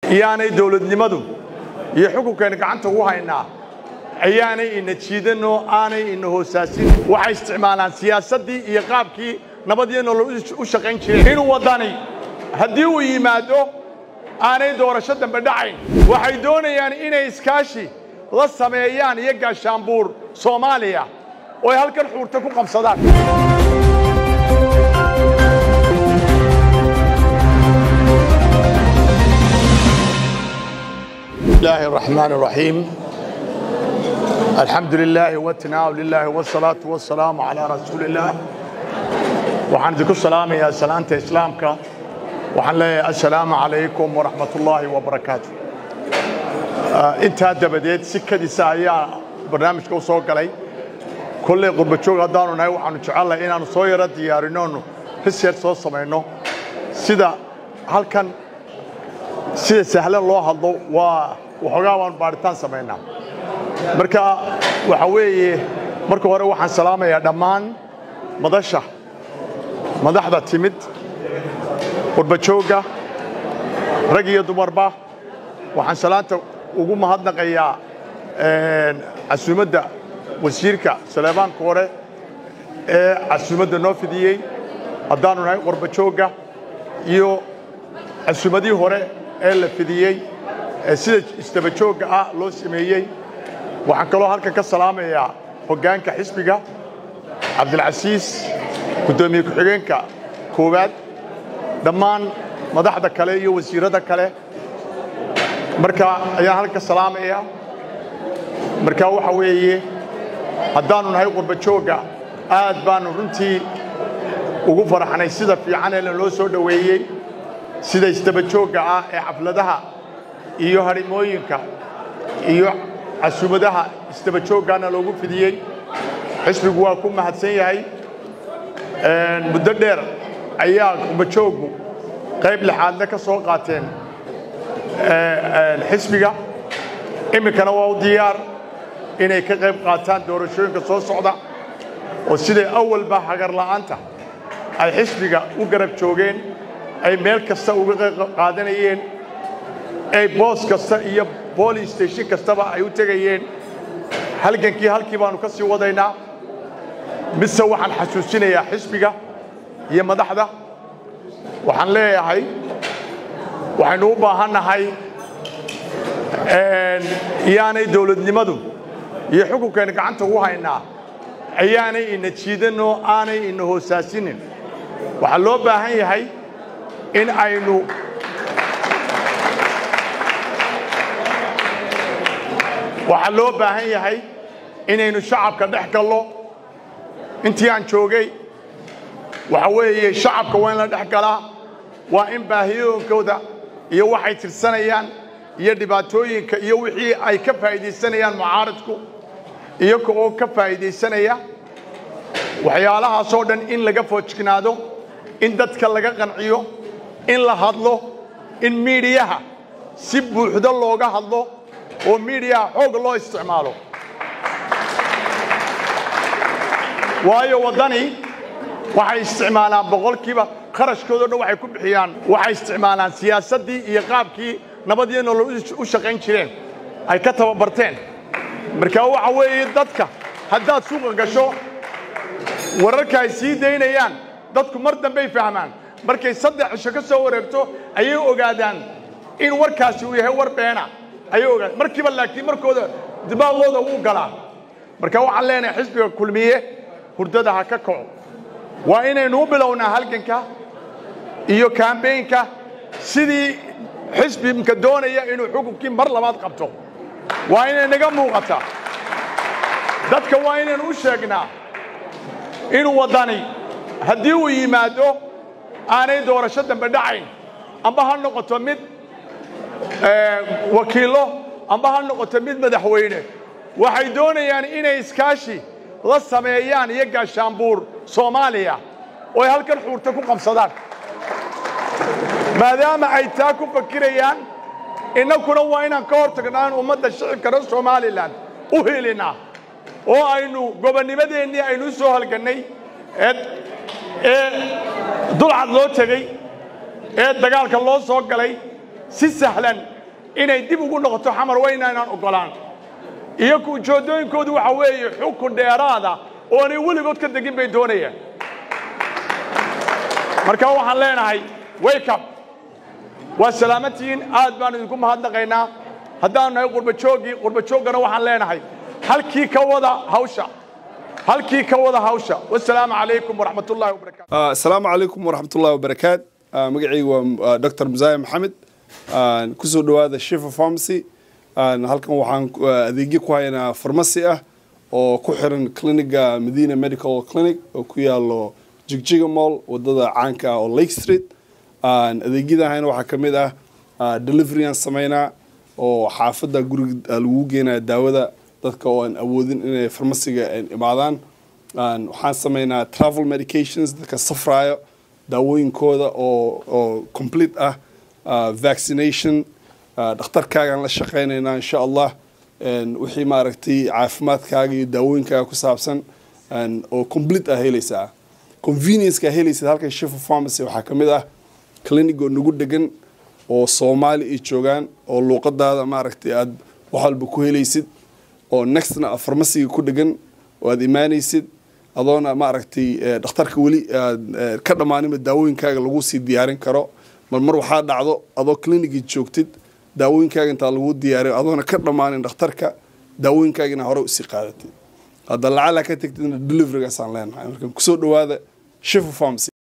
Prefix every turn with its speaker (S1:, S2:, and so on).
S1: iyaanay dowladnimadu iyo xukunkayna gacanta ugu haynaa ayaanay ina jiidanoo aanay ina hoosaasin waxay isticmaalaan siyaasaddii iyo qaabkii nabadiyo nolol u shaqayn jireen inuu waddani haddii uu yimaado aanay doorasho dambe dhacayn waxay doonayaan inay iskaashi la sameeyaan iyo gaashaanbuur soomaaliya oo ay halkan xuurta ku qabsadaan الله الرحمن الرحيم الحمد لله والتناول لله والصلاة والسلام على رسول الله waxaan idinku salaamayaa salaanta islaamka waxaan leeyahay assalaamu calaykum waraxmat ullaahi wabarakaatu intaa dabadeed si kadisa ayaa barnaamijka u soo galay kolley qurbajoog haddaanu nahay waxaanu jecelnahay inaannu soo yaro diyaarinoonu research soo samayno sida halkan sida sahlan loo hadlo waa waxoogaa baanu baadhitaan samaynaa marka waxa weeye marka hore waxaan salaamayaa dhammaan madasha madaxda timid qurbajoogga rag iyo dumarba waxaan salaanta ugu mahadnaqayaa casuumadda wasiirka saleebaanka hore ee casuumadda noo fidiyey haddaanu nahay qurbajoogga iyo casuumadihii hore ee la fidiyey ee sida isdabajoogga ah loo sameeyey waxaan kaloo halkan ka salaamayaa hoggaanka xisbiga cabdilcasiis guddoomiye ku-xigeenka koowaad dhammaan madaxda kale iyo wasiirrada kale marka ayaan halka salaamayaa marka waxa weeye haddaannu nahay qurbajoogga aad baannu runtii ugu faraxnay sida fiican ee loo soo dhoweeyey sida isdabajoogga ah ee xafladaha iyo harimooyinka iyo casuumadaha isdabajooggaana loogu fidiyey xisbigu waa ku mahadsan yahay muddo dheer ayaa qurbajooggu qayb lixaadle ka soo qaateen xisbiga iminkana waa u diyaar inay ka qayb qaataan doorashooyinka soo socda oo siday awalba hagarla'aanta ay xisbiga u garab joogeen ay meel kasta uga qayb qaadanayeen ay boos kasta iyo booling station kastaba ay u tegayeen halgankii halkii baannu ka sii wadaynaa mise waxaan xasuusinayaa xisbiga iyo madaxda waxaan leeyahay waxaynu u baahannahay iyaanay dowladnimadu iyo xukunkayna gacanta ugu haynaa ayaanay ina jiidanoo aanay ina hoosaasinin waxaa loo baahan yahay in aynu waxaa loo baahan yahay inaynu shacabka dhex gallo intii aan joogay waxa weeye shacabka waa in la dhex galaa waa in baahiyooyinkooda iyo waxay tirsanayaan iyo dhibaatooyinka iyo wixii ay ka faa'iidaysanayaan mucaaradku iyaga oo ka faa'iidaysanaya waxyaalahaasoo dhan in laga foojignaado in dadka laga qanciyo in la hadlo in miidiyaha si buuxdo looga hadlo oo miidiyaha xoog loo isticmaalo waayo waddani waxay isticmaalaan boqolkiiba kharashkoodo dhan waxay ku bixiyaan waxay isticmaalaan siyaasaddii iyo qaabkii nabadiyo nolol u shaqayn jireen ay ka tababarteen marka waxa weeye dadka haddaad suuqa gasho wararka ay sii daynayaan dadku mar dambey fahmaan markay saddex cisho ka soo wareegto ayay ogaadaan in warkaasi uu yahay war beena ayay ogaadaan markiiba laakiin markooda dibaaqooda wuu galaa marka waxaan leenahay xisbiga kulmiye hurdada ha ka kaco waa inaynu u bilownaa halganka iyo kambeynka sidii xisbimka doonaya inuu xukunkii mar labaad qabto waa inay naga muuqataa dadka waa inaynu u sheegnaa inuu waddani haddii uu yimaado aanay doorasho dambe dhacayn amba ha noqoto mid wakiillo amba ha noqoto mid madaxweyne waxay doonayaan inay iskaashi la sameeyaan iyo gaashaanbuur soomaaliya oo ay halkan xuurta ku qabsadaan maadaama ay taa ku fakirayaan innakuna waa inaan ka hor tagnaa in ummadda shicibka reer somalilan u helinnaa oo aynu gobonnimadeennii aynu u soo halgannay ee dulcad loo tegey ee dagaalka loo soo galay si sahlan inay dib ugu noqoto xamar weyna inaan ogolaan iyaku ujeeddooyinkoodu waxa weeye xukun dheeraada oo aanay weligood ka degin bay doonayaan marka waxaan leenahay welcome waa salaamantihiin aad baan idinku mahadnaqaynaa haddaanu nahay qurbajooggii qurbajooggana waxaan leenahay halkii ka wada hawsha halkii ka wada hawsha wasalaamu calaykum waraxmat ullahi wabarakatu
S2: asalaamu calaykum waraxmatullahi wabarakaat magacaygu waa dr musaaye maxamed kusoo dhowaada shifa pharmacy halkan waxaan adeegyo ku haynaa farmasi ah oo ku xiran cliniga medina medical clinic oo ku yaalo jigjiga mall wadada caanka ah oo lake street adeegyada hayna waxaa ka mid ah deliveryaan sameynaa oo xaafadda guriga lagu geenaya daawada dadka oo aan awoodin inay farmasiga imaadaan waxaan sameynaa travel medications dadka safraayo daawooyinkooda oo oo complete ah vaccination dhakhtarkaagaan la shaqaynaynaa insha allah wixii maaragtay caafimaadkaaga iyo daawooyinkaaga ku saabsan oo complete ah helaysaa convenience-ka helaysid halkan shifa pharmacy waxaa ka mid ah clinic oo nagu degan oo soomaali ay joogaan oo luuqadaada maaragtay aad wax walba ku helaysid oo nextna farmasiga ku dhegan oo aad imaanaysid adoona maaragtay dhakhtarka weli aad ka dhammaaninba daawooyinkaaga lagu sii diyaarin karo mar mar waxaa dhacdo adoo clinicii joogtid daawooyinkaaga intaa lagu diyaariyo adoona ka dhammaanin dhakhtarka daawooyinkaagina hore usii qaadatid hadda lacala ka tegtidna deliverygaasaan leenahay marka kusoo dhowaada shifa pharmacy